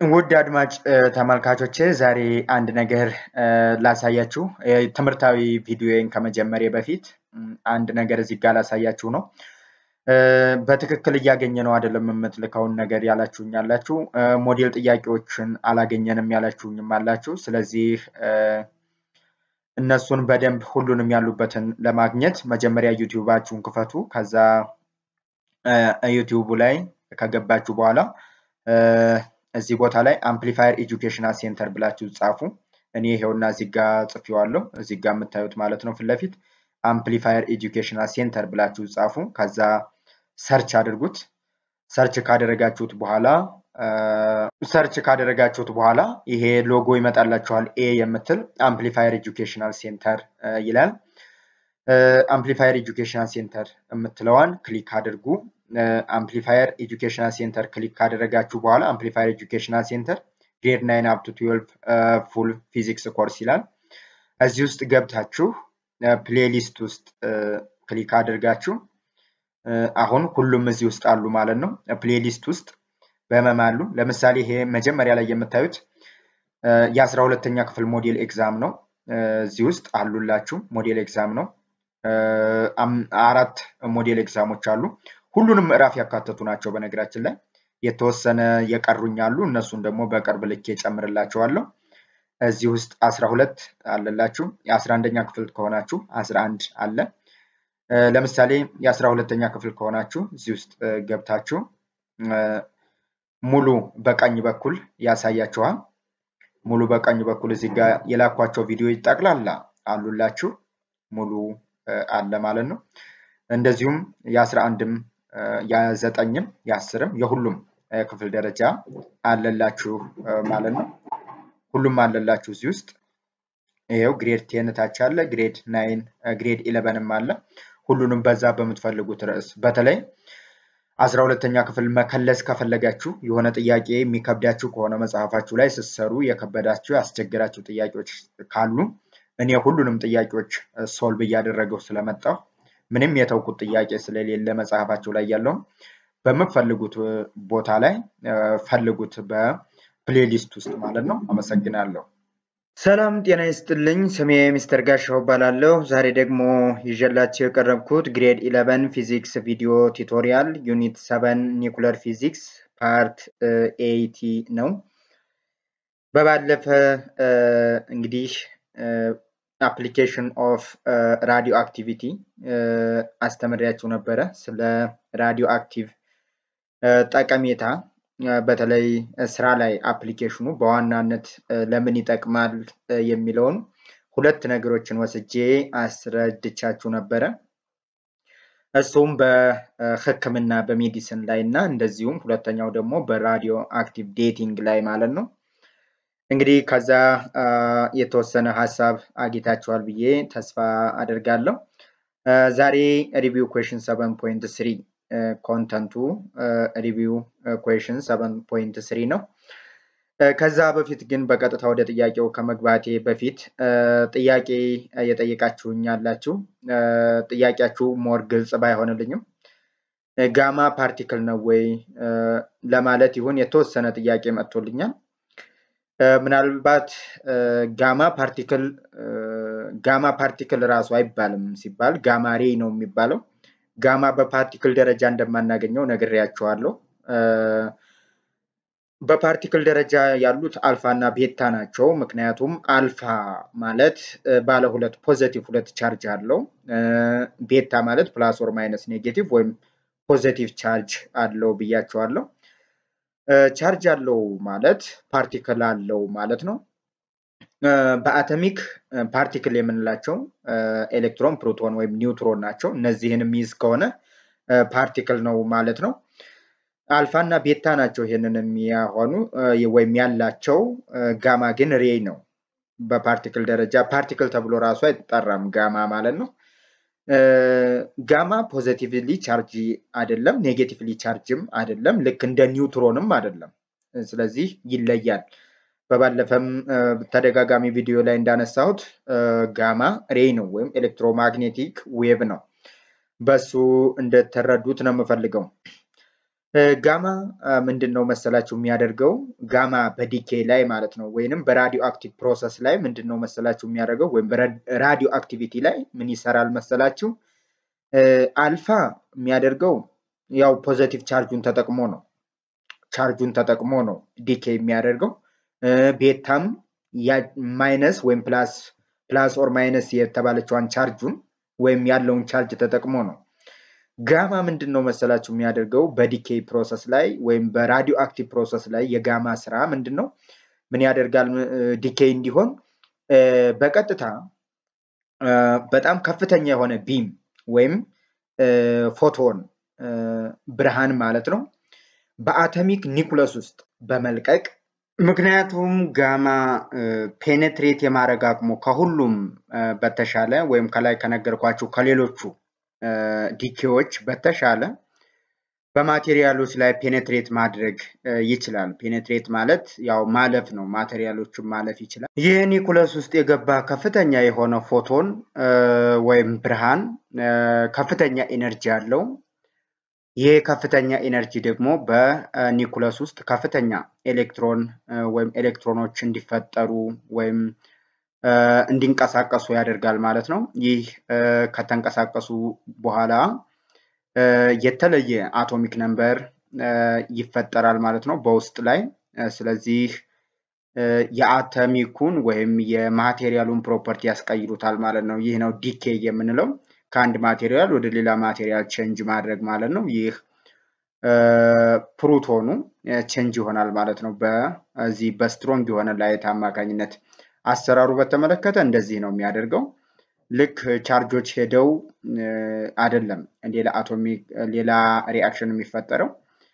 ውድ አድማጭ ተመልካቾቼ ዛሬ አንድ ነገር ላሳያችሁ። ትምህርታዊ ቪዲዮን ከመጀመሪያ በፊት አንድ ነገር እዚህ ጋር ላሳያችሁ ነው። በትክክል እያገኘ ነው አይደለም የምትልከውን ነገር ያላችሁኝ አላችሁ። ሞዴል ጥያቄዎችን አላገኘንም ያላችሁኝም አላችሁ። ስለዚህ እነሱን በደንብ ሁሉንም ያሉበትን ለማግኘት መጀመሪያ ዩቲዩባችሁን ክፈቱ። ከዛ ዩቲዩቡ ላይ ከገባችሁ በኋላ እዚህ ቦታ ላይ አምፕሊፋየር ኤጁኬሽናል ሴንተር ብላችሁ ጻፉ። እኔ ይሄውና እዚህ ጋ ጽፌዋለሁ። እዚህ ጋ የምታዩት ማለት ነው ፊት ለፊት አምፕሊፋየር ኤጁኬሽናል ሴንተር ብላችሁ ጻፉ። ከዛ ሰርች አድርጉት። ሰርች ካደረጋችሁት በኋላ ሰርች ካደረጋችሁት በኋላ ይሄ ሎጎ ይመጣላችኋል። ኤ የምትል አምፕሊፋየር ኤጁኬሽናል ሴንተር ይላል። አምፕሊፋየር ኤጁኬሽናል ሴንተር የምትለዋን ክሊክ አድርጉ። አምፕሊፋየር ኤጁኬሽናል ሴንተር ክሊክ ካደረጋችሁ በኋላ አምፕሊፋየር ኤጁኬሽናል ሴንተር ግሬድ ናይን አፕ ቱ ትዌልቭ ፉል ፊዚክስ ኮርስ ይላል። እዚህ ውስጥ ገብታችሁ ፕሌሊስት ውስጥ ክሊክ አድርጋችሁ አሁን ሁሉም እዚህ ውስጥ አሉ ማለት ነው። ፕሌሊስት ውስጥ በመም አሉ። ለምሳሌ ይሄ መጀመሪያ ላይ የምታዩት የአስራ ሁለተኛ ክፍል ሞዴል ኤግዛም ነው። እዚህ ውስጥ አሉላችሁ። ሞዴል ኤግዛም ነው። አራት ሞዴል ኤግዛሞች አሉ። ሁሉንም ምዕራፍ ያካተቱ ናቸው። በነገራችን ላይ የተወሰነ የቀሩኝ አሉ። እነሱን ደግሞ በቅርብ ልኬ ጨምርላቸዋለሁ። እዚህ ውስጥ አስራ ሁለት አለላችሁ። የአስራ አንደኛ ክፍል ከሆናችሁ አስራ አንድ አለ። ለምሳሌ የአስራ ሁለተኛ ክፍል ከሆናችሁ እዚህ ውስጥ ገብታችሁ ሙሉ በቀኝ በኩል ያሳያችኋል። ሙሉ በቀኝ በኩል እዚህ ጋር የላኳቸው ቪዲዮ ጠቅላላ አሉላችሁ። ሙሉ አለ ማለት ነው። እንደዚሁም የአስራ አንድም የዘጠኝም የአስርም የሁሉም ክፍል ደረጃ አለላችሁ ማለት ነው። ሁሉም አለላችሁ እዚህ ውስጥ ይኸው ግሬድ ቴን ታች አለ፣ ግሬድ ናይን፣ ግሬድ ኢለቨንም አለ። ሁሉንም በዛ በምትፈልጉት ርዕስ በተለይ አስራ ሁለተኛ ክፍል መከለስ ከፈለጋችሁ የሆነ ጥያቄ የሚከብዳችሁ ከሆነ መጽሐፋችሁ ላይ ስትሰሩ የከበዳችሁ ያስቸገራችሁ ጥያቄዎች ካሉ እኔ ሁሉንም ጥያቄዎች ሶልቭ እያደረገው ስለመጣሁ ምንም የተውኩት ጥያቄ ስለሌለ መጽሐፋችሁ ላይ ያለውን በምትፈልጉት ቦታ ላይ ፈልጉት በፕሌሊስት ውስጥ ማለት ነው። አመሰግናለሁ። ሰላም ጤና ይስጥልኝ። ስሜ ሚስተር ጋሻው እባላለሁ። ዛሬ ደግሞ ይዤላችሁ የቀረብኩት ግሬድ ኢለቨን ፊዚክስ ቪዲዮ ቱቶሪያል ዩኒት ሰቨን ኒኩለር ፊዚክስ ፓርት ኤይቲ ነው። በባለፈ እንግዲህ አፕሊኬሽን ኦፍ ራዲዮ አክቲቪቲ አስተምሬያችሁ ነበረ። ስለ ራዲዮ አክቲቭ ጠቀሜታ በተለይ ስራ ላይ አፕሊኬሽኑ በዋናነት ለምን ይጠቅማል የሚለውን ሁለት ነገሮችን ወስጄ አስረድቻችሁ ነበረ። እሱም በሕክምና በሜዲሲን ላይ እና እንደዚሁም ሁለተኛው ደግሞ በራዲዮ አክቲቭ ዴቲንግ ላይ ማለት ነው። እንግዲህ ከዛ የተወሰነ ሀሳብ አግኝታችኋል ብዬ ተስፋ አደርጋለሁ። ዛሬ ሪቪው ኩዌሽን ሰቨን ፖይንት ስሪ ኮንተንቱ ሪቪው ኩዌሽን ሰቨን ፖይንት ስሪ ነው። ከዛ በፊት ግን በቀጥታ ወደ ጥያቄው ከመግባቴ በፊት ጥያቄ የጠየቃችሁኝ ያላችሁ ጥያቄያችሁ ሞር ግልጽ ባይሆንልኝም ጋማ ፓርቲክል ነው ወይ ለማለት ይሁን የተወሰነ ጥያቄ መጥቶልኛል። ምናልባት ጋማ ፓርቲክል ጋማ ፓርቲክል ራሱ አይባልም ሲባል ጋማ ሬይ ነው የሚባለው። ጋማ በፓርቲክል ደረጃ እንደማናገኘው ነግሬያቸዋለሁ። በፓርቲክል ደረጃ ያሉት አልፋ እና ቤታ ናቸው። ምክንያቱም አልፋ ማለት ባለ ሁለት ፖዘቲቭ ሁለት ቻርጅ አለው። ቤታ ማለት ፕላስ ኦር ማይነስ ኔጌቲቭ ወይም ፖዘቲቭ ቻርጅ አለው ብያቸዋለሁ። ቻርጅ አለው ማለት ፓርቲክል አለው ማለት ነው። በአተሚክ ፓርቲክል የምንላቸው ኤሌክትሮን፣ ፕሮቶን ወይም ኒውትሮን ናቸው። እነዚህን የሚይዝ ከሆነ ፓርቲክል ነው ማለት ነው። አልፋ እና ቤታ ናቸው ይህንን የሚያሆኑ ወይም ያላቸው። ጋማ ግን ሬይ ነው። በፓርቲክል ደረጃ ፓርቲክል ተብሎ ራሱ አይጠራም ጋማ ማለት ነው። ጋማ ፖዘቲቭሊ ቻርጅ አይደለም፣ ኔጌቲቭሊ ቻርጅም አይደለም፣ ልክ እንደ ኒውትሮንም አይደለም። ስለዚህ ይለያል። በባለፈም ተደጋጋሚ ቪዲዮ ላይ እንዳነሳሁት ጋማ ሬይ ነው ወይም ኤሌክትሮማግኔቲክ ዌቭ ነው። በሱ እንደተረዱት ነው የምፈልገው። ጋማ ምንድን ነው መሰላችሁ የሚያደርገው ጋማ በዲኬ ላይ ማለት ነው ወይንም በራዲዮ አክቲቭ ፕሮሰስ ላይ ምንድን ነው መሰላችሁ የሚያደርገው ወይም በራዲዮ አክቲቪቲ ላይ ምን ይሰራል መሰላችሁ አልፋ የሚያደርገው ያው ፖዘቲቭ ቻርጁን ተጠቅሞ ነው ቻርጁን ተጠቅሞ ነው ዲኬ የሚያደርገው ቤታም ማይነስ ወይም ፕላስ ፕላስ ኦር ማይነስ የተባለችዋን ቻርጁን ወይም ያለውን ቻርጅ ተጠቅሞ ነው ጋማ ምንድን ነው መሰላችሁ የሚያደርገው በዲኬ ፕሮሰስ ላይ ወይም በራዲዮ አክቲቭ ፕሮሰስ ላይ የጋማ ስራ ምንድን ነው ምን ያደርጋል ዲኬ እንዲሆን በቀጥታ በጣም ከፍተኛ የሆነ ቢም ወይም ፎቶን ብርሃን ማለት ነው በአተሚክ ኒኩለስ ውስጥ በመልቀቅ ምክንያቱም ጋማ ፔኔትሬት የማድረግ አቅሙ ከሁሉም በተሻለ ወይም ከላይ ከነገርኳችሁ ከሌሎቹ ዲኬዎች በተሻለ በማቴሪያሎች ላይ ፔኔትሬት ማድረግ ይችላል። ፔኔትሬት ማለት ያው ማለፍ ነው። ማቴሪያሎችን ማለፍ ይችላል። ይህ ኒኩለስ ውስጥ የገባ ከፍተኛ የሆነ ፎቶን ወይም ብርሃን ከፍተኛ ኤነርጂ አለው። ይህ ከፍተኛ ኤነርጂ ደግሞ በኒኩለስ ውስጥ ከፍተኛ ኤሌክትሮን ወይም ኤሌክትሮኖች እንዲፈጠሩ ወይም እንዲንቀሳቀሱ ያደርጋል ማለት ነው። ይህ ከተንቀሳቀሱ በኋላ የተለየ አቶሚክ ነምበር ይፈጠራል ማለት ነው በውስጥ ላይ። ስለዚህ የአተሚኩን ወይም የማቴሪያሉን ፕሮፐርቲ ያስቀይሩታል ማለት ነው። ይህ ነው ዲኬ የምንለው ከአንድ ማቴሪያል ወደ ሌላ ማቴሪያል ቼንጅ ማድረግ ማለት ነው። ይህ ፕሩቶኑ ቼንጅ ይሆናል ማለት ነው በዚህ በስትሮንግ የሆነ ላይት አማካኝነት። አሰራሩ በተመለከተ እንደዚህ ነው የሚያደርገው። ልክ ቻርጆች ሄደው አይደለም ሌላ አቶሚክ ሌላ ሪአክሽን የሚፈጠረው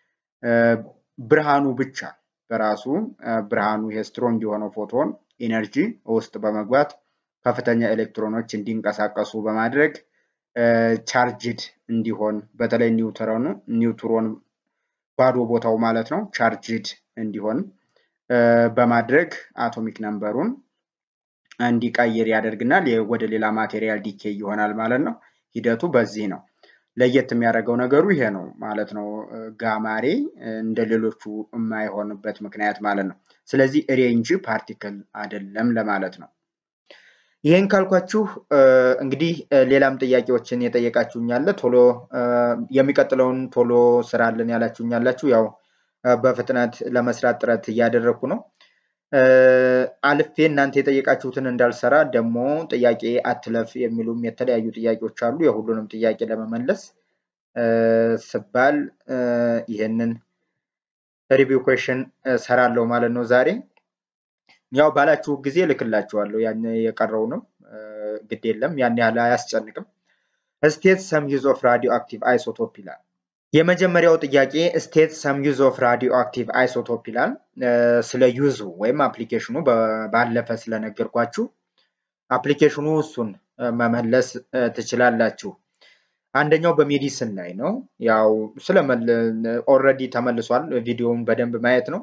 ብርሃኑ ብቻ በራሱ ብርሃኑ ይሄ ስትሮንግ የሆነው ፎቶን ኢነርጂ ውስጥ በመግባት ከፍተኛ ኤሌክትሮኖች እንዲንቀሳቀሱ በማድረግ ቻርጅድ እንዲሆን በተለይ ኒውትሮኑ ኒውትሮን ባዶ ቦታው ማለት ነው ቻርጅድ እንዲሆን በማድረግ አቶሚክ ነምበሩን እንዲቀይር ያደርግናል። ወደ ሌላ ማቴሪያል ዲኬ ይሆናል ማለት ነው። ሂደቱ በዚህ ነው። ለየት የሚያደርገው ነገሩ ይሄ ነው ማለት ነው። ጋማሬ እንደ ሌሎቹ የማይሆንበት ምክንያት ማለት ነው። ስለዚህ ሬ እንጂ ፓርቲክል አይደለም ለማለት ነው። ይህን ካልኳችሁ እንግዲህ ሌላም ጥያቄዎችን የጠየቃችሁኛለ ቶሎ የሚቀጥለውን ቶሎ ስራልን ያላችሁኛላችሁ። ያው በፍጥነት ለመስራት ጥረት እያደረግኩ ነው። አልፌ እናንተ የጠየቃችሁትን እንዳልሰራ ደግሞ ጥያቄ አትለፍ የሚሉም የተለያዩ ጥያቄዎች አሉ። የሁሉንም ጥያቄ ለመመለስ ስባል ይህንን ሪቪው ኩዌሽን ሰራለሁ ማለት ነው ዛሬ። ያው ባላችሁ ጊዜ ልክላችኋለሁ። ያን የቀረው ነው ግድ የለም ያን ያህል አያስጨንቅም። ስቴት ሰም ዩዝ ኦፍ ራዲዮ አክቲቭ አይሶቶፕ ይላል። የመጀመሪያው ጥያቄ ስቴት ሰም ዩዝ ኦፍ ራዲዮ አክቲቭ አይሶቶፕ ይላል። ስለ ዩዙ ወይም አፕሊኬሽኑ ባለፈ ስለነገርኳችሁ አፕሊኬሽኑ እሱን መመለስ ትችላላችሁ። አንደኛው በሜዲሲን ላይ ነው። ያው ስለ ኦልሬዲ ተመልሷል። ቪዲዮውን በደንብ ማየት ነው።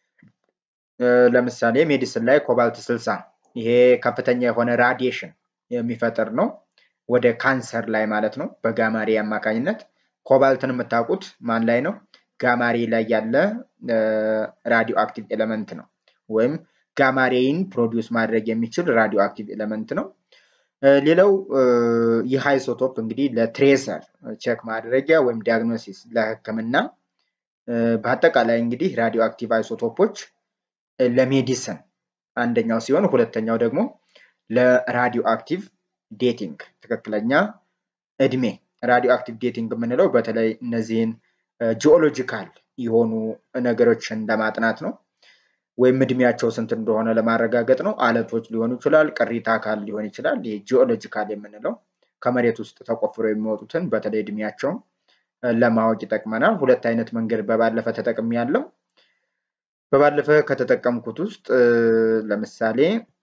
ለምሳሌ ሜዲሲን ላይ ኮባልት ስልሳ ይሄ ከፍተኛ የሆነ ራዲዬሽን የሚፈጥር ነው። ወደ ካንሰር ላይ ማለት ነው በጋማሬ አማካኝነት ኮባልትን የምታውቁት ማን ላይ ነው? ጋማሬ ላይ ያለ ራዲዮ አክቲቭ ኤሌመንት ነው። ወይም ጋማሬይን ፕሮዲውስ ማድረግ የሚችል ራዲዮ አክቲቭ ኤሌመንት ነው። ሌላው ይህ አይሶቶፕ እንግዲህ ለትሬሰር ቼክ ማድረጊያ ወይም ዲያግኖሲስ ለሕክምና በአጠቃላይ እንግዲህ ራዲዮ አክቲቭ አይሶቶፖች ለሜዲሰን አንደኛው ሲሆን ሁለተኛው ደግሞ ለራዲዮ አክቲቭ ዴቲንግ ትክክለኛ እድሜ ራዲዮ አክቲቭ ዴቲንግ የምንለው በተለይ እነዚህን ጂኦሎጂካል የሆኑ ነገሮችን ለማጥናት ነው። ወይም እድሜያቸው ስንት እንደሆነ ለማረጋገጥ ነው። አለቶች ሊሆኑ ይችላል፣ ቅሪተ አካል ሊሆን ይችላል። ይህ ጂኦሎጂካል የምንለው ከመሬት ውስጥ ተቆፍረው የሚወጡትን በተለይ እድሜያቸውን ለማወቅ ይጠቅመናል። ሁለት አይነት መንገድ በባለፈ ተጠቅሚ ያለው በባለፈ ከተጠቀምኩት ውስጥ ለምሳሌ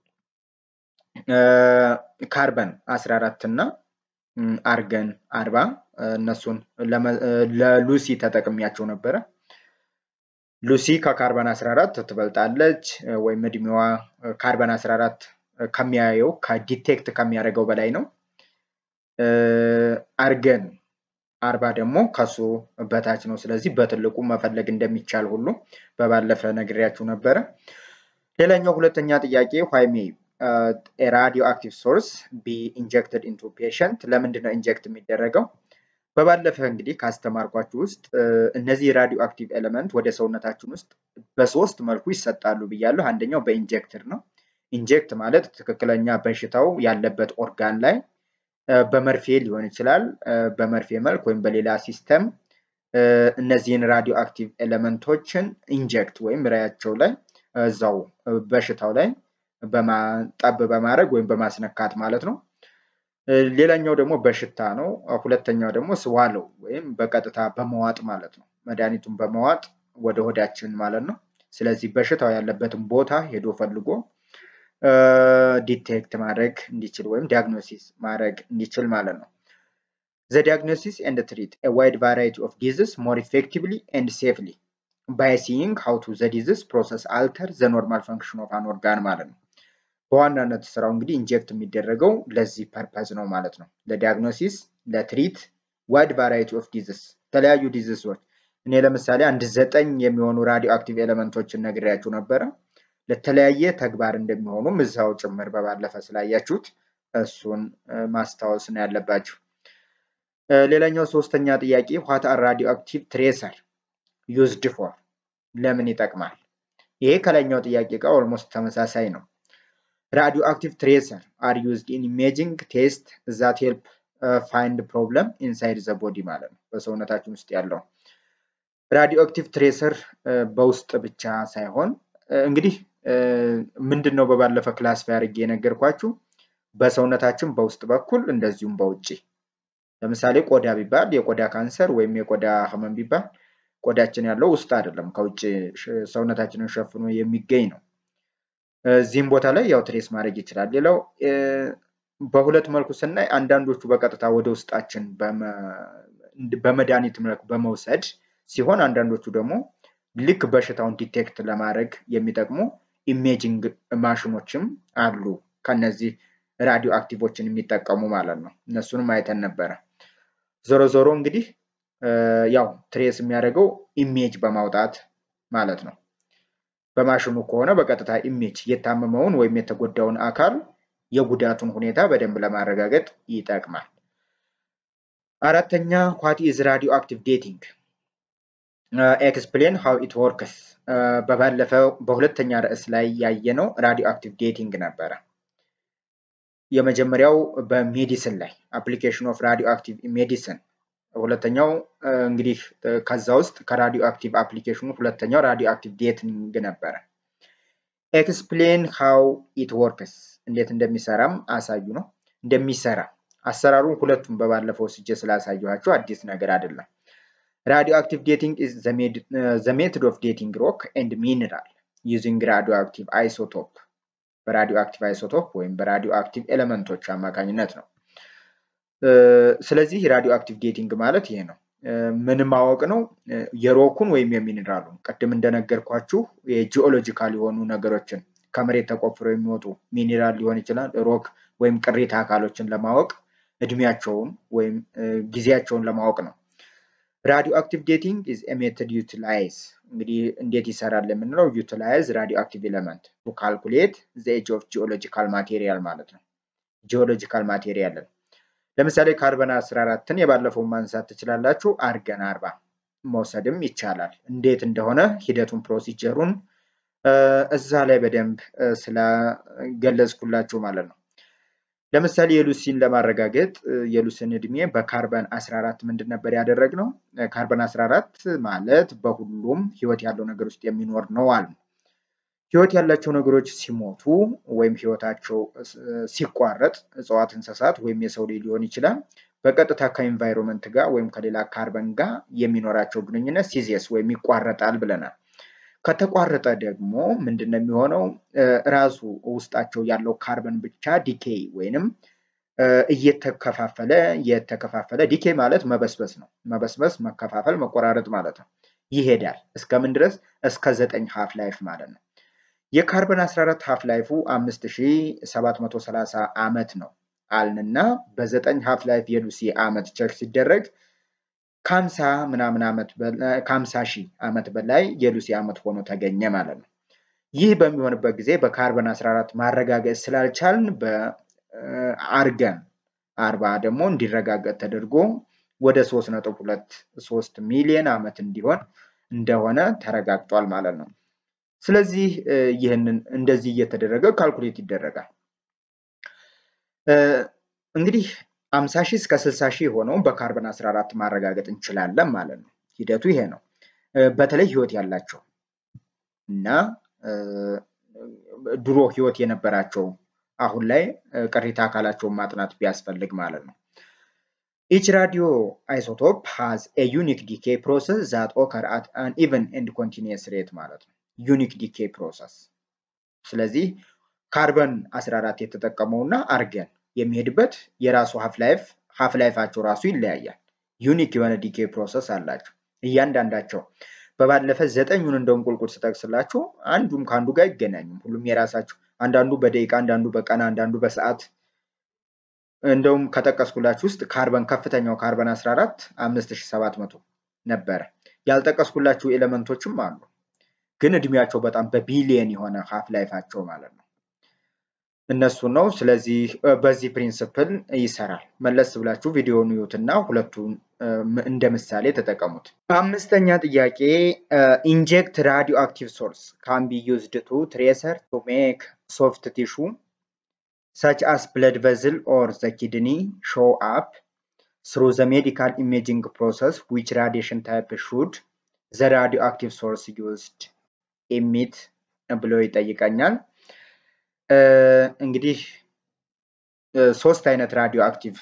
ካርበን 14 እና አርገን አርባ እነሱን ለሉሲ ተጠቅሚያቸው ነበረ። ሉሲ ከካርበን 14 ትበልጣለች ወይም እድሜዋ ካርበን 14 ከሚያየው ከዲቴክት ከሚያደርገው በላይ ነው። አርገን አርባ ደግሞ ከሱ በታች ነው። ስለዚህ በትልቁ መፈለግ እንደሚቻል ሁሉ በባለፈ ነግሬያችሁ ነበረ። ሌላኛው ሁለተኛ ጥያቄ ዋይ ሜይ ራዲዮ አክቲቭ ሶርስ ቢ ኢንጀክትድ ኢንቱ ፔሸንት ለምንድን ነው ኢንጀክት የሚደረገው? በባለፈ እንግዲህ ካስተማርኳችሁ ውስጥ እነዚህ ራዲዮ አክቲቭ ኤሌመንት ወደ ሰውነታችን ውስጥ በሶስት መልኩ ይሰጣሉ ብያለሁ። አንደኛው በኢንጀክትር ነው። ኢንጀክት ማለት ትክክለኛ በሽታው ያለበት ኦርጋን ላይ በመርፌ ሊሆን ይችላል። በመርፌ መልክ ወይም በሌላ ሲስተም እነዚህን ራዲዮ አክቲቭ ኤሌመንቶችን ኢንጀክት ወይም ራያቸው ላይ እዛው በሽታው ላይ ጠብ በማድረግ ወይም በማስነካት ማለት ነው። ሌላኛው ደግሞ በሽታ ነው። ሁለተኛው ደግሞ ስዋለው ወይም በቀጥታ በመዋጥ ማለት ነው። መድኃኒቱን በመዋጥ ወደ ሆዳችን ማለት ነው። ስለዚህ በሽታው ያለበትን ቦታ ሄዶ ፈልጎ ዲቴክት ማድረግ እንዲችል ወይም ዲያግኖሲስ ማድረግ እንዲችል ማለት ነው። ዘ ዲያግኖሲስ ኤንድ ትሪት ኤ ዋይድ ቫራይቲ ኦፍ ዲዝስ ሞር ኢፌክቲቭሊ ኤንድ ሴፍሊ ባይ ሲይንግ ሃው ቱ ዘ ዲዝስ ፕሮሰስ አልተር ዘ ኖርማል ፈንክሽን ኦፍ አን ኦርጋን ማለት ነው። በዋናነት ስራው እንግዲህ ኢንጀክት የሚደረገው ለዚህ ፐርፐዝ ነው ማለት ነው። ለዲያግኖሲስ፣ ለትሪት ዋይድ ቫራይቲ ኦፍ ዲዝስ የተለያዩ ዲዝሶች እኔ ለምሳሌ አንድ ዘጠኝ የሚሆኑ ራዲዮ አክቲቭ ኤሌመንቶችን ነግሬያችሁ ነበረ። ለተለያየ ተግባር እንደሚሆኑም እዛው ጭምር በባለፈ ስላያችሁት እሱን ማስታወስ ነው ያለባችሁ። ሌላኛው ሶስተኛ ጥያቄ ዋት አር ራዲዮ አክቲቭ ትሬሰር ዩዝድ ፎር ለምን ይጠቅማል? ይሄ ከላይኛው ጥያቄ ጋር ኦልሞስት ተመሳሳይ ነው። ራዲዮ አክቲቭ ትሬሰር አር ዩዝድ ኢን ኢሜጂንግ ቴስት ዛት ሄልፕ ፋይንድ ፕሮብለም ኢንሳይድ ዘ ቦዲ ማለት ነው። በሰውነታችን ውስጥ ያለው ራዲዮ አክቲቭ ትሬሰር በውስጥ ብቻ ሳይሆን እንግዲህ ምንድን ነው በባለፈ ክላስ አድርጌ የነገርኳችሁ በሰውነታችን በውስጥ በኩል እንደዚሁም በውጭ ለምሳሌ ቆዳ ቢባል የቆዳ ካንሰር ወይም የቆዳ ህመም ቢባል ቆዳችን ያለው ውስጥ አይደለም፣ ከውጭ ሰውነታችንን ሸፍኖ የሚገኝ ነው። እዚህም ቦታ ላይ ያው ትሬስ ማድረግ ይችላል። ሌላው በሁለት መልኩ ስናይ አንዳንዶቹ በቀጥታ ወደ ውስጣችን በመድኃኒት መልክ በመውሰድ ሲሆን አንዳንዶቹ ደግሞ ልክ በሽታውን ዲቴክት ለማድረግ የሚጠቅሙ ኢሜጂንግ ማሽኖችም አሉ። ከነዚህ ራዲዮ አክቲቮችን የሚጠቀሙ ማለት ነው። እነሱንም አይተን ነበረ። ዞሮ ዞሮ እንግዲህ ያው ትሬስ የሚያደርገው ኢሜጅ በማውጣት ማለት ነው። በማሽኑ ከሆነ በቀጥታ ኢሜጅ የታመመውን ወይም የተጎዳውን አካል የጉዳቱን ሁኔታ በደንብ ለማረጋገጥ ይጠቅማል። አራተኛ ዋት ኢዝ ራዲዮ አክቲቭ ዴቲንግ ኤክስፕሌን ሃው ኢት ወርክስ። በባለፈው በሁለተኛ ርዕስ ላይ ያየነው ራዲዮ አክቲቭ ዴቲንግ ነበረ። የመጀመሪያው በሜዲሲን ላይ አፕሊኬሽን ኦፍ ራዲዮ አክቲቭ ሜዲሲን፣ ሁለተኛው እንግዲህ ከዛ ውስጥ ከራዲዮ አክቲቭ አፕሊኬሽኑ ሁለተኛው ራዲዮ አክቲቭ ዴቲንግ ነበረ። ኤክስፕሌን ሃው ኢት ወርክስ፣ እንዴት እንደሚሰራም አሳዩ ነው። እንደሚሰራ አሰራሩ ሁለቱም በባለፈው ስጄ ስላሳየኋቸው አዲስ ነገር አይደለም። ራዲዮ አክቲቭ ዴቲንግ ኢዝ ዘ ሜትድ ኦፍ ዴቲንግ ሮክ ኤንድ ሚኒራል ዩዚንግ ራዲዮ አክቲቭ አይሶቶፕ በራዲዮ አክቲቭ አይሶቶፕ ወይም በራዲዮ አክቲቭ ኤሌመንቶች አማካኝነት ነው። ስለዚህ ራዲዮ አክቲቭ ዴቲንግ ማለት ይሄ ነው። ምን ማወቅ ነው? የሮኩን ወይም የሚኒራሉን ቅድም እንደነገርኳችሁ የጂኦሎጂካል የሆኑ ነገሮችን ከመሬት ተቆፍረው የሚወጡ ሚኒራል ሊሆን ይችላል፣ ሮክ ወይም ቅሪተ አካሎችን ለማወቅ እድሜያቸውን ወይም ጊዜያቸውን ለማወቅ ነው። ራዲዮ አክቲቭ ዴቲንግ ኢዝ ኤ ሜተድ ዩቲላይዝ እንግዲህ እንዴት ይሰራል የምንለው ዩቲላይዝ ራዲዮ አክቲቭ ኤለመንት ቱ ካልኩሌት ዘ ኤጅ ኦፍ ጂኦሎጂካል ማቴሪያል ማለት ነው። ጂኦሎጂካል ማቴሪያልን ለምሳሌ ካርበን 14ን የባለፈውን ማንሳት ትችላላችሁ። አርገን አርባ መውሰድም ይቻላል። እንዴት እንደሆነ ሂደቱን ፕሮሲጀሩን እዛ ላይ በደንብ ስለገለጽኩላችሁ ማለት ነው። ለምሳሌ የሉሲን ለማረጋገጥ የሉሲን እድሜ በካርበን 14 ምንድን ነበር ያደረግነው? ካርበን 14 ማለት በሁሉም ህይወት ያለው ነገር ውስጥ የሚኖር ነው አሉ። ህይወት ያላቸው ነገሮች ሲሞቱ ወይም ህይወታቸው ሲቋረጥ እጽዋት፣ እንስሳት ወይም የሰው ልጅ ሊሆን ይችላል በቀጥታ ከኢንቫይሮንመንት ጋር ወይም ከሌላ ካርበን ጋር የሚኖራቸው ግንኙነት ሲዜስ ወይም ይቋረጣል ብለናል። ከተቋረጠ ደግሞ ምንድን ነው የሚሆነው? ራሱ ውስጣቸው ያለው ካርበን ብቻ ዲኬይ ወይንም እየተከፋፈለ እየተከፋፈለ ዲኬይ ማለት መበስበስ ነው። መበስበስ፣ መከፋፈል፣ መቆራረጥ ማለት ነው። ይሄዳል እስከምን ድረስ? እስከ ዘጠኝ ሀፍ ላይፍ ማለት ነው። የካርበን 14 ሀፍ ላይፉ 5730 ዓመት ነው አልንና በዘጠኝ ሀፍ ላይፍ የሉሲ ዓመት ቸክ ሲደረግ ከሀምሳ ምናምን ዓመት ከሀምሳ ሺህ ዓመት በላይ የሉሲ ዓመት ሆኖ ተገኘ ማለት ነው። ይህ በሚሆንበት ጊዜ በካርበን 14 ማረጋገጥ ስላልቻልን በአርገን አርባ ደግሞ እንዲረጋገጥ ተደርጎ ወደ 3.23 ሚሊዮን ዓመት እንዲሆን እንደሆነ ተረጋግጧል ማለት ነው። ስለዚህ ይህንን እንደዚህ እየተደረገ ካልኩሌት ይደረጋል። እንግዲህ 50 ሺህ እስከ 60 ሺህ የሆነውን በካርበን 14 ማረጋገጥ እንችላለን ማለት ነው። ሂደቱ ይሄ ነው። በተለይ ህይወት ያላቸው እና ድሮ ህይወት የነበራቸው አሁን ላይ ቅሪተ አካላቸውን ማጥናት ቢያስፈልግ ማለት ነው። ኢች ራዲዮ አይሶቶፕ ሃዝ ኤ ዩኒክ ዲኬ ፕሮሰስ ዛት ኦከር አት አን ኢቨን ኤንድ ኮንቲኒየስ ሬት ማለት ነው። ዩኒክ ዲኬ ፕሮሰስ። ስለዚህ ካርበን 14 የተጠቀመው እና አርገን የሚሄድበት የራሱ ሀፍ ላይፍ ሀፍ ላይፋቸው ራሱ ይለያያል። ዩኒክ የሆነ ዲኬ ፕሮሰስ አላቸው እያንዳንዳቸው። በባለፈ ዘጠኙን እንደውም ቁልቁል ስጠቅስላችሁ አንዱም ከአንዱ ጋር አይገናኙም። ሁሉም የራሳቸው አንዳንዱ በደቂቃ አንዳንዱ በቀን አንዳንዱ በሰዓት እንደውም ከጠቀስኩላችሁ ውስጥ ካርበን ከፍተኛው ካርበን 14 5700 ነበረ። ያልጠቀስኩላችሁ ኤሌመንቶችም አሉ፣ ግን እድሜያቸው በጣም በቢሊየን የሆነ ሀፍ ላይፋቸው ማለት ነው። እነሱ ነው። ስለዚህ በዚህ ፕሪንስፕል ይሰራል። መለስ ብላችሁ ቪዲዮውን እዩትና ሁለቱን እንደ ምሳሌ ተጠቀሙት። አምስተኛ ጥያቄ ኢንጀክት ራዲዮ አክቲቭ ሶርስ ካን ቢ ዩዝድ ቱ ትሬሰር ቱ ሜክ ሶፍት ቲሹ such as blood vessel or the kidney show up through the medical imaging process which radiation type should the radioactive source used emit ብሎ ይጠይቀኛል። እንግዲህ ሶስት አይነት ራዲዮ አክቲቭ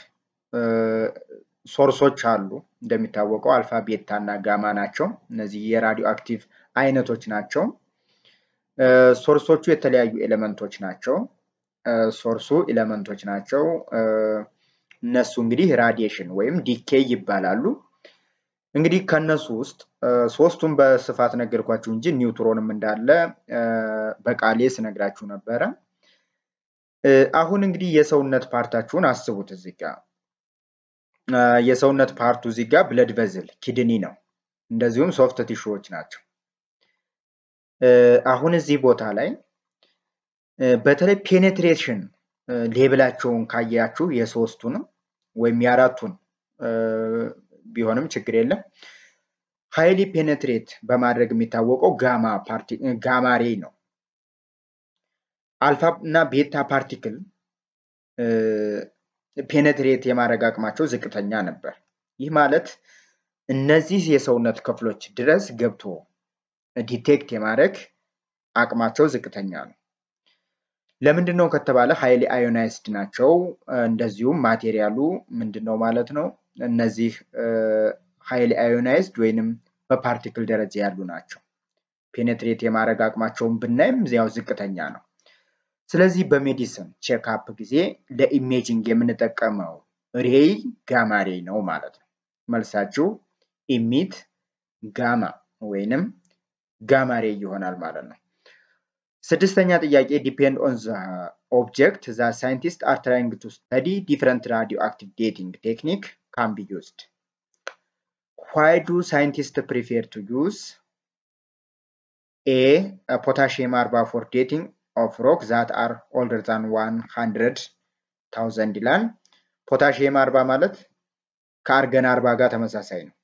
ሶርሶች አሉ። እንደሚታወቀው አልፋ፣ ቤታ እና ጋማ ናቸው። እነዚህ የራዲዮ አክቲቭ አይነቶች ናቸው። ሶርሶቹ የተለያዩ ኤሌመንቶች ናቸው። ሶርሱ ኤሌመንቶች ናቸው። እነሱ እንግዲህ ራዲዬሽን ወይም ዲኬይ ይባላሉ። እንግዲህ ከነሱ ውስጥ ሶስቱን በስፋት ነገርኳችሁ እንጂ ኒውትሮንም እንዳለ በቃሌ ስነግራችሁ ነበረ። አሁን እንግዲህ የሰውነት ፓርታችሁን አስቡት። እዚህ ጋ የሰውነት ፓርቱ እዚህ ጋ ብለድ ቨዝል ኪድኒ ነው። እንደዚሁም ሶፍት ቲሹዎች ናቸው። አሁን እዚህ ቦታ ላይ በተለይ ፔኔትሬሽን ሌብላቸውን ካያችሁ የሶስቱንም ወይም የአራቱን ቢሆንም ችግር የለም። ሃይሊ ፔኔትሬት በማድረግ የሚታወቀው ጋማ ጋማ ሬይ ነው። አልፋ እና ቤታ ፓርቲክል ፔኔትሬት የማድረግ አቅማቸው ዝቅተኛ ነበር። ይህ ማለት እነዚህ የሰውነት ክፍሎች ድረስ ገብቶ ዲቴክት የማድረግ አቅማቸው ዝቅተኛ ነው። ለምንድን ነው ከተባለ ሃይሊ አዮናይዝድ ናቸው። እንደዚሁም ማቴሪያሉ ምንድን ነው ማለት ነው። እነዚህ ሃይሊ አዮናይዝድ ወይንም በፓርቲክል ደረጃ ያሉ ናቸው። ፔኔትሬት የማድረግ አቅማቸውን ብናይም ያው ዝቅተኛ ነው። ስለዚህ በሜዲሲን ቼክአፕ ጊዜ ለኢሜጂንግ የምንጠቀመው ሬይ ጋማ ሬይ ነው ማለት ነው። መልሳችሁ ኢሚት ጋማ ወይንም ጋማ ሬይ ይሆናል ማለት ነው። ስድስተኛ ጥያቄ ዲፔንድ ኦን ዘ ኦብጀክት ዘ ሳይንቲስት አር ትራይንግ ቱ ስተዲ ዲፍረንት ራዲዮ አክቲቭ ዴቲንግ ቴክኒክ ካን ቢ ዩዝድ ዋይ ዱ ሳይንቲስት ፕሪፌር ቱ ዩዝ ኤ ፖታሽየም አርባ ፎር ዴቲንግ ኦፍ ሮክ ዛት አር ኦልደር ዛን ዋን ሀንድረድ ታውዘንድ ይላል። ፖታሽየም አርባ ማለት ከአርገን አርባ ጋር ተመሳሳይ ነው።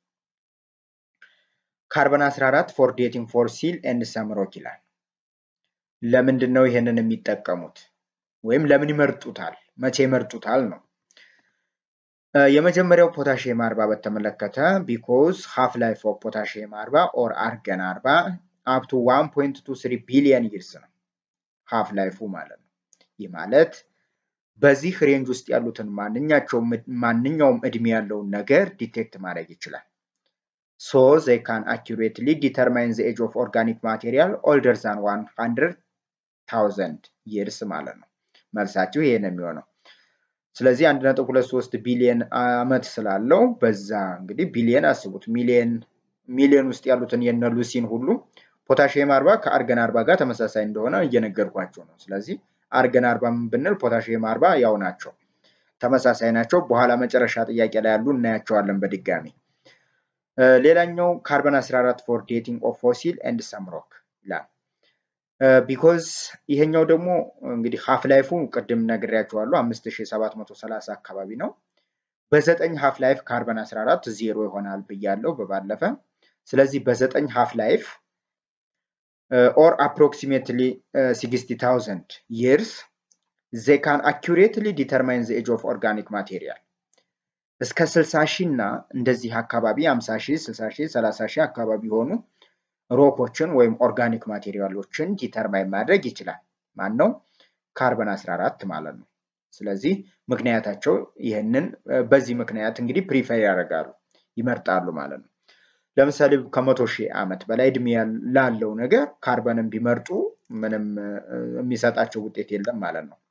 ካርበን 14 ፎር ዴቲንግ ፎር ሲል ኤንድ ሰም ሮክ ይላል። ለምንድን ነው ይሄንን የሚጠቀሙት? ወይም ለምን ይመርጡታል? መቼ ይመርጡታል ነው። የመጀመሪያው ፖታሽየም አርባ በተመለከተ ቢኮዝ ሃፍ ላይፍ ኦፍ ፖታሽየም አርባ ኦር አርገን አርባ አፕቱ 1.23 ቢሊየን ይርስ ነው ሃፍ ላይፉ ማለት ነው። ይህ ማለት በዚህ ሬንጅ ውስጥ ያሉትን ማንኛውም እድሜ ያለውን ነገር ዲቴክት ማድረግ ይችላል። ሶ ዘይ ካን አኪሬትሊ ዲተርማይን ዘ ኤጅ ኦፍ ኦርጋኒክ ማቴሪያል ኦልደር ዛን ዋን ሀንድረድ ታውዘንድ ይርስ ማለት ነው። መልሳችሁ ይሄ ነው የሚሆነው። ስለዚህ አንድ ነጥብ ሁለት ሶስት ቢሊየን አመት ስላለው በዛ እንግዲህ ቢሊየን አስቡት ሚሊየን ሚሊየን ውስጥ ያሉትን የነ ሉሲን ሁሉ ፖታሽየም አርባ ከአርገን አርባ ጋር ተመሳሳይ እንደሆነ እየነገርኳቸው ነው። ስለዚህ አርገን አርባ ብንል ፖታሽየም አርባ ያው ናቸው፣ ተመሳሳይ ናቸው። በኋላ መጨረሻ ጥያቄ ላይ ያሉ እናያቸዋለን በድጋሚ። ሌላኛው ካርበን 14 ፎር ዴቲንግ ኦፍ ፎሲል ኤንድ ሰም ሮክ ይላል። ቢኮዝ ይሄኛው ደግሞ እንግዲህ ሀፍ ላይፉ ቅድም ነግሬያቸዋለሁ 5730 አካባቢ ነው። በዘጠኝ ሀፍ ላይፍ ካርበን 14 ዜሮ ይሆናል ብያለሁ በባለፈ። ስለዚህ በዘጠኝ ሀፍ ላይፍ ኦር አፕሮክሲሜትሊ 60000 ይርስ they can accurately determine the age of organic material እስከ 60 ሺህ እና እንደዚህ አካባቢ 50 ሺህ 60 ሺህ 30 ሺህ አካባቢ የሆኑ ሮኮችን ወይም ኦርጋኒክ ማቴሪያሎችን ዲተርማይን ማድረግ ይችላል። ማን ነው? ካርበን 14 ማለት ነው። ስለዚህ ምክንያታቸው ይህንን በዚህ ምክንያት እንግዲህ ፕሪፈር ያደርጋሉ ይመርጣሉ ማለት ነው። ለምሳሌ ከመቶ ሺህ ዓመት በላይ እድሜ ላለው ነገር ካርበንን ቢመርጡ ምንም የሚሰጣቸው ውጤት የለም ማለት ነው።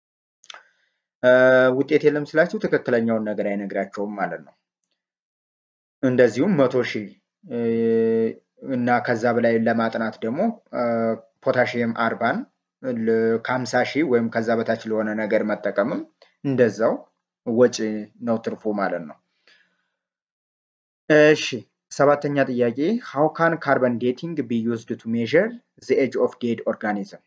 ውጤት የለም ስላችሁ ትክክለኛውን ነገር አይነግራቸውም ማለት ነው። እንደዚሁም መቶ ሺህ እና ከዛ በላይ ለማጥናት ደግሞ ፖታሽየም አርባን ከሀምሳ ሺህ ወይም ከዛ በታች ለሆነ ነገር መጠቀምም እንደዛው ወጪ ነው ትርፉ ማለት ነው። እሺ ሰባተኛ ጥያቄ ሃው ካን ካርበን ዴቲንግ ቢ ዩዝድ ቱ ሜዥር ዘ ኤጅ ኦፍ ዴድ ኦርጋኒዝም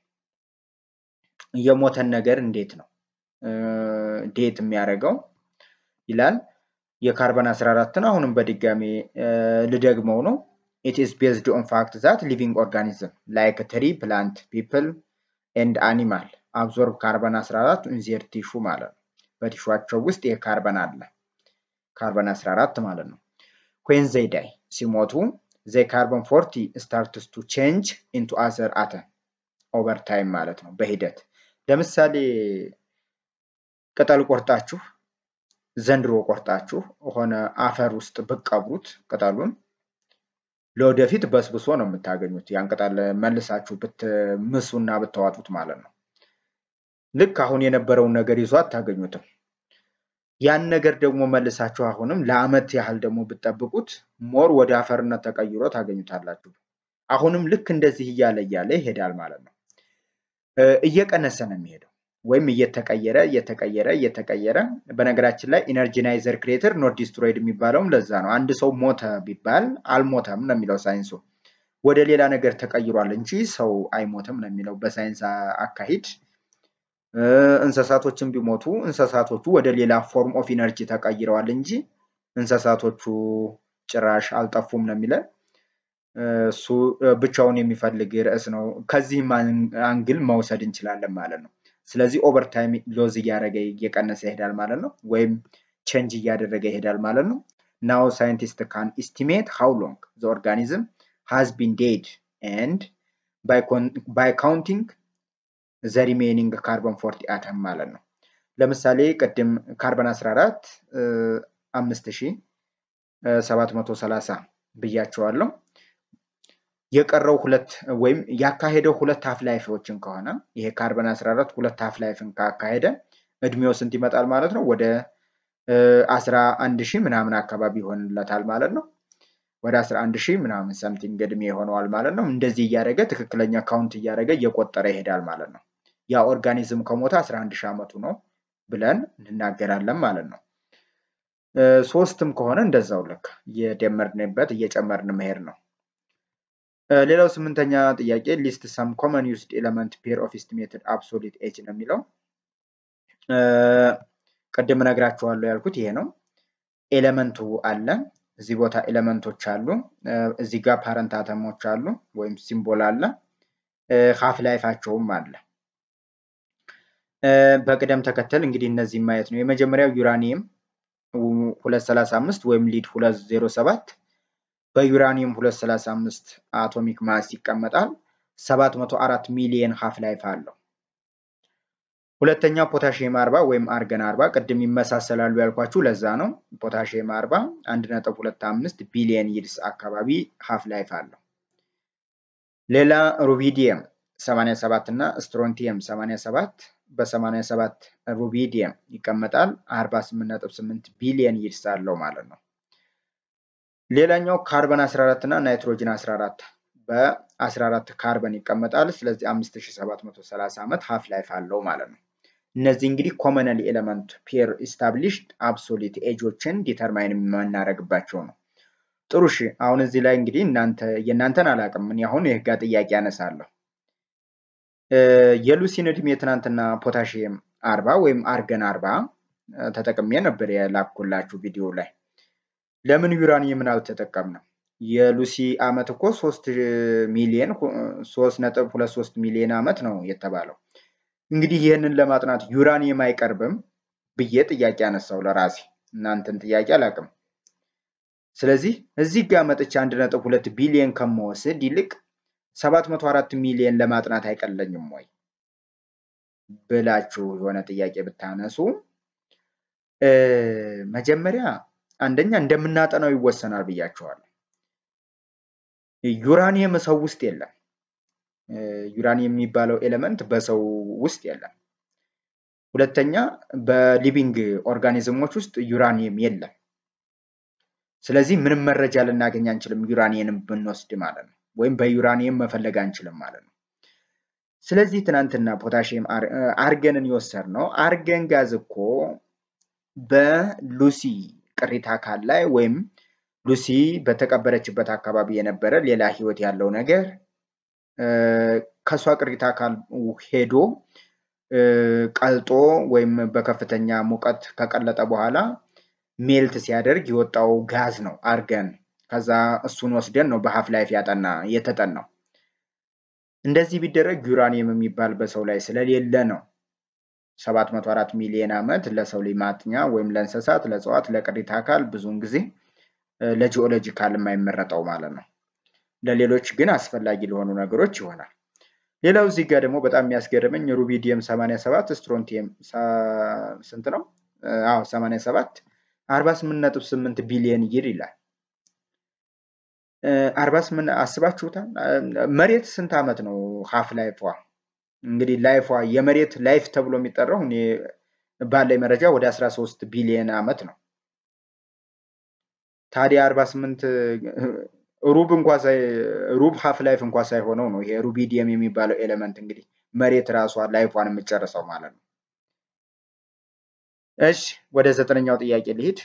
የሞተን ነገር እንዴት ነው ዴት የሚያደርገው ይላል። የካርበን 14ን አሁንም በድጋሚ ልደግመው ነው። ኢት ኢዝ ቤዝድ ኦን ፋክት ዛት ሊቪንግ ኦርጋኒዝም ላይክ ትሪ ፕላንት ፒፕል ኤንድ አኒማል አብዞርብ ካርበን 14 ኢንዜር ቲሹ ማለት ነው። በቲሹቸው ውስጥ ይህ ካርበን አለ። ካርበን 14 ማለት ነው። ኩዌን ዘይ ዳይ ሲሞቱ ዘይ ካርበን 40 ስታርትስ ቱ ቼንጅ ኢንቱ አዘር አተም ኦቨር ታይም ማለት ነው በሂደት ለምሳሌ ቅጠል ቆርጣችሁ ዘንድሮ ቆርጣችሁ ሆነ አፈር ውስጥ ብትቀብሩት ቅጠሉን ለወደፊት በስብሶ ነው የምታገኙት። ያን ቅጠል መልሳችሁ ብትምሱና ብታዋጡት ማለት ነው። ልክ አሁን የነበረውን ነገር ይዞ አታገኙትም። ያን ነገር ደግሞ መልሳችሁ አሁንም ለአመት ያህል ደግሞ ብትጠብቁት ሞር ወደ አፈርነት ተቀይሮ ታገኙታላችሁ። አሁንም ልክ እንደዚህ እያለ እያለ ይሄዳል ማለት ነው። እየቀነሰ ነው የሚሄደው ወይም እየተቀየረ እየተቀየረ እየተቀየረ። በነገራችን ላይ ኢነርጂናይዘር ክሬተር ኖት ዲስትሮይድ የሚባለውም ለዛ ነው። አንድ ሰው ሞተ ቢባል አልሞተም ነው የሚለው ሳይንሱ። ወደ ሌላ ነገር ተቀይሯል እንጂ ሰው አይሞትም ነው የሚለው በሳይንስ አካሂድ። እንስሳቶችን ቢሞቱ እንስሳቶቹ ወደ ሌላ ፎርም ኦፍ ኢነርጂ ተቀይረዋል እንጂ እንስሳቶቹ ጭራሽ አልጠፉም ነው የሚለን። እሱ ብቻውን የሚፈልግ ርዕስ ነው። ከዚህም አንግል መውሰድ እንችላለን ማለት ነው። ስለዚህ ኦቨርታይም ሎዝ እያደረገ እየቀነሰ ይሄዳል ማለት ነው፣ ወይም ቼንጅ እያደረገ ይሄዳል ማለት ነው። ናው ሳይንቲስት ካን ኢስቲሜት ሃው ሎንግ ዘ ኦርጋኒዝም ሃዝ ቢን ዴድ ኤንድ ባይ ካውንቲንግ ዘ ሪሜኒንግ ካርበን ፎርቲ አተም ማለት ነው። ለምሳሌ ቅድም ካርበን 14 5730 ብያቸዋለሁ። የቀረው ሁለት ወይም ያካሄደው ሁለት ሀፍ ላይፎችን ከሆነ ይሄ ካርበን 14 ሁለት ሀፍ ላይፍን ካካሄደ እድሜው ስንት ይመጣል ማለት ነው? ወደ 11 ሺህ ምናምን አካባቢ ይሆንለታል ማለት ነው። ወደ 11 ሺህ ምናምን ሰምቲንግ እድሜ ይሆነዋል ማለት ነው። እንደዚህ እያደረገ ትክክለኛ ካውንት እያደረገ እየቆጠረ ይሄዳል ማለት ነው። ያ ኦርጋኒዝም ከሞተ 11 ሺህ ዓመቱ ነው ብለን እንናገራለን ማለት ነው። ሶስትም ከሆነ እንደዛው ልክ እየደመርንበት እየጨመርን መሄድ ነው። ሌላው ስምንተኛ ጥያቄ ሊስት ሰም ኮመን ዩዝድ ኤለመንት ፔር ኦፍ ኤስቲሜትድ አብሶሊት ኤጅ ነው የሚለው። ቅድም እነግራችኋለሁ ያልኩት ይሄ ነው። ኤለመንቱ አለ እዚህ ቦታ ኤለመንቶች አሉ። እዚህ ጋር ፓረንት አተሞች አሉ ወይም ሲምቦል አለ። ሀፍ ላይፋቸውም አለ። በቅደም ተከተል እንግዲህ እነዚህ ማየት ነው። የመጀመሪያው ዩራኒየም 235 ወይም ሊድ 207 በዩራኒየም 235 አቶሚክ ማስ ይቀመጣል። 704 ሚሊየን ሀፍ ላይፍ አለው። ሁለተኛው ፖታሽየም 40 ወይም አርገን 40 ቅድም ይመሳሰላሉ ያልኳችሁ ለዛ ነው። ፖታሽየም 40 1.25 ቢሊየን ይድስ አካባቢ ሀፍ ላይፍ አለው። ሌላ ሩቢዲየም 87 እና ስትሮንቲየም 87 በ87 ሩቢዲየም ይቀመጣል 48.8 ቢሊየን ይድስ አለው ማለት ነው። ሌላኛው ካርበን 14 እና ናይትሮጅን 14 በ14 ካርበን ይቀመጣል። ስለዚህ 5730 ዓመት ሀፍ ላይፍ አለው ማለት ነው። እነዚህ እንግዲህ ኮመናል ኤለመንት ፔር ኢስታብሊሽድ አብሶሊት ኤጆችን ዲተርማይን የምናደርግባቸው ነው። ጥሩ እሺ። አሁን እዚህ ላይ እንግዲህ እናንተ የእናንተን አላውቅም። እኔ አሁን የህጋ ጥያቄ ያነሳለሁ። የሉሲን እድሜ ትናንትና ፖታሽየም አርባ ወይም አርገን አርባ ተጠቅሜ ነበር የላኩላችሁ ቪዲዮ ላይ። ለምን ዩራኒየምን አልተጠቀምንም? የሉሲ አመት እኮ ሶስት ሚሊየን ሶስት ነጥብ ሁለት ሶስት ሚሊየን አመት ነው የተባለው። እንግዲህ ይህንን ለማጥናት ዩራኒየም አይቀርብም ብዬ ጥያቄ አነሳው ለራሴ። እናንተን ጥያቄ አላውቅም። ስለዚህ እዚህ ጋር መጥቼ አንድ ነጥብ ሁለት ቢሊየን ከመወስድ ይልቅ ሰባት መቶ አራት ሚሊየን ለማጥናት አይቀለኝም ወይ ብላችሁ የሆነ ጥያቄ ብታነሱ መጀመሪያ አንደኛ እንደምናጠናው ይወሰናል ብያችኋለሁ። ዩራኒየም ሰው ውስጥ የለም። ዩራኒየም የሚባለው ኤሌመንት በሰው ውስጥ የለም። ሁለተኛ በሊቪንግ ኦርጋኒዝሞች ውስጥ ዩራኒየም የለም። ስለዚህ ምንም መረጃ ልናገኝ አንችልም ዩራኒየምን ብንወስድ ማለት ነው። ወይም በዩራኒየም መፈለግ አንችልም ማለት ነው። ስለዚህ ትናንትና ፖታሽየም አርገንን የወሰድ ነው። አርገን ጋዝ እኮ በሉሲ ቅሪተ አካል ላይ ወይም ሉሲ በተቀበረችበት አካባቢ የነበረ ሌላ ህይወት ያለው ነገር ከእሷ ቅሪተ አካል ሄዶ ቀልጦ ወይም በከፍተኛ ሙቀት ከቀለጠ በኋላ ሜልት ሲያደርግ የወጣው ጋዝ ነው አርገን። ከዛ እሱን ወስደን ነው በሀፍ ላይፍ ያጠና የተጠናው። እንደዚህ ቢደረግ ዩራኒየም የሚባል በሰው ላይ ስለሌለ ነው 704 ሚሊዮን ዓመት ለሰው ልጅ ማጥኛ ወይም ለእንስሳት፣ ለእጽዋት፣ ለቅሪተ አካል ብዙውን ጊዜ ለጂኦሎጂካል የማይመረጠው ማለት ነው። ለሌሎች ግን አስፈላጊ ለሆኑ ነገሮች ይሆናል። ሌላው እዚህ ጋር ደግሞ በጣም የሚያስገርመኝ ሩቢዲየም 87 ስትሮንቲየም ስንት ነው? አዎ 87 48.8 ቢሊዮን ይር ይላል። 48 አስባችሁታል? መሬት ስንት ዓመት ነው ሀፍ ላይፏ? እንግዲህ ላይፏ የመሬት ላይፍ ተብሎ የሚጠራው እኔ ባለኝ መረጃ ወደ 13 ቢሊዮን ዓመት ነው። ታዲያ 48 ሩብ እንኳ ሩብ ሀፍ ላይፍ እንኳ ሳይሆነው ነው ይሄ ሩቢዲየም የሚባለው ኤሌመንት እንግዲህ መሬት ራሷ ላይፏን የምጨርሰው ማለት ነው። እሺ ወደ ዘጠነኛው ጥያቄ ልሂድ።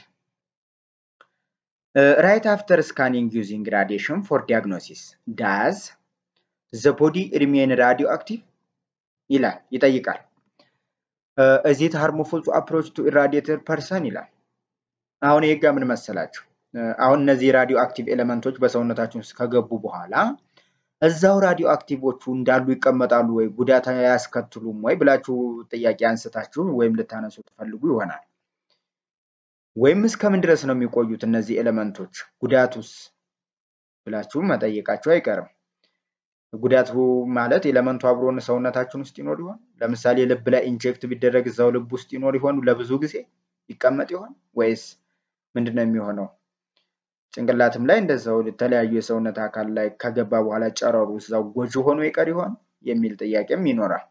ራይት አፍተር ስካኒንግ ዩዚንግ ራዲሽን ፎር ዲያግኖሲስ ዳዝ ዘ ቦዲ ሪሜን ራዲዮ አክቲቭ ይላል ይጠይቃል። እዚት ሃርሞፉል ቱ አፕሮች ቱ ኢራዲየትድ ፐርሰን ይላል። አሁን ይሄ ጋር ምን መሰላችሁ? አሁን እነዚህ ራዲዮ አክቲቭ ኤሌመንቶች በሰውነታችን ውስጥ ከገቡ በኋላ እዛው ራዲዮ አክቲቮቹ እንዳሉ ይቀመጣሉ ወይ ጉዳት አያስከትሉም ወይ ብላችሁ ጥያቄ አንስታችሁ ወይም ልታነሱ ትፈልጉ ይሆናል። ወይም እስከምን ድረስ ነው የሚቆዩት እነዚህ ኤሌመንቶች ጉዳቱስ ብላችሁ መጠየቃችሁ አይቀርም። ጉዳቱ ማለት ኤሌመንቱ አብሮን ሰውነታችን ውስጥ ይኖር ይሆን? ለምሳሌ ልብ ላይ ኢንጀክት ቢደረግ እዛው ልብ ውስጥ ይኖር ይሆን? ለብዙ ጊዜ ይቀመጥ ይሆን? ወይስ ምንድን ነው የሚሆነው? ጭንቅላትም ላይ እንደዛው የተለያዩ የሰውነት አካል ላይ ከገባ በኋላ ጨረሩ እዛው ጎጂ ሆኖ ይቀር ይሆን የሚል ጥያቄም ይኖራል።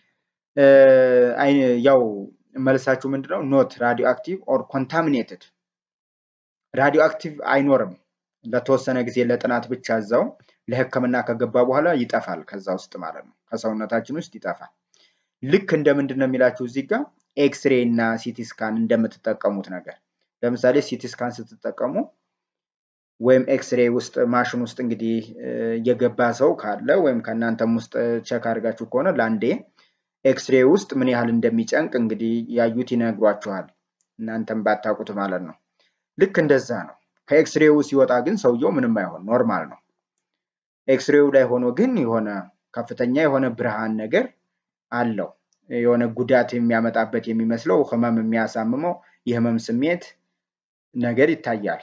ያው መልሳችሁ ምንድነው? ኖት ራዲዮ አክቲቭ ኦር ኮንታሚኔትድ ራዲዮ አክቲቭ አይኖርም። ለተወሰነ ጊዜ ለጥናት ብቻ እዛው ለሕክምና ከገባ በኋላ ይጠፋል። ከዛ ውስጥ ማለት ነው ከሰውነታችን ውስጥ ይጠፋል። ልክ እንደ ምንድን ነው የሚላችሁ እዚህ ጋር ኤክስሬ እና ሲቲ ስካን እንደምትጠቀሙት ነገር ለምሳሌ ሲቲ ስካን ስትጠቀሙ ወይም ኤክስሬ ውስጥ ማሽን ውስጥ እንግዲህ የገባ ሰው ካለ ወይም ከእናንተም ውስጥ ቸክ አድርጋችሁ ከሆነ ለአንዴ ኤክስሬ ውስጥ ምን ያህል እንደሚጨንቅ እንግዲህ ያዩት ይነግሯችኋል። እናንተም ባታውቁት ማለት ነው። ልክ እንደዛ ነው። ከኤክስሬው ሲወጣ ግን ሰውየው ምንም አይሆን ኖርማል ነው። ኤክስሬው ላይ ሆኖ ግን የሆነ ከፍተኛ የሆነ ብርሃን ነገር አለው። የሆነ ጉዳት የሚያመጣበት የሚመስለው ህመም የሚያሳምመው የህመም ስሜት ነገር ይታያል።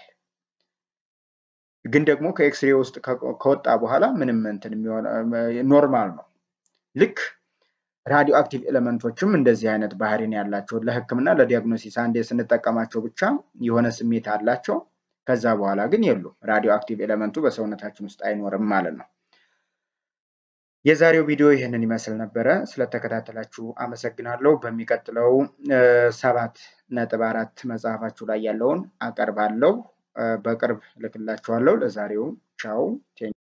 ግን ደግሞ ከኤክስሬ ውስጥ ከወጣ በኋላ ምንም እንትን ኖርማል ነው። ልክ ራዲዮ አክቲቭ ኤሌመንቶችም እንደዚህ አይነት ባህሪን ያላቸው ለህክምና ለዲያግኖሲስ አንዴ ስንጠቀማቸው ብቻ የሆነ ስሜት አላቸው። ከዛ በኋላ ግን የሉም። ራዲዮ አክቲቭ ኤሌመንቱ በሰውነታችን ውስጥ አይኖርም ማለት ነው። የዛሬው ቪዲዮ ይህንን ይመስል ነበረ። ስለተከታተላችሁ አመሰግናለሁ። በሚቀጥለው ሰባት ነጥብ አራት መጽሐፋችሁ ላይ ያለውን አቀርባለሁ። በቅርብ ልክላችኋለሁ። ለዛሬው ቻው።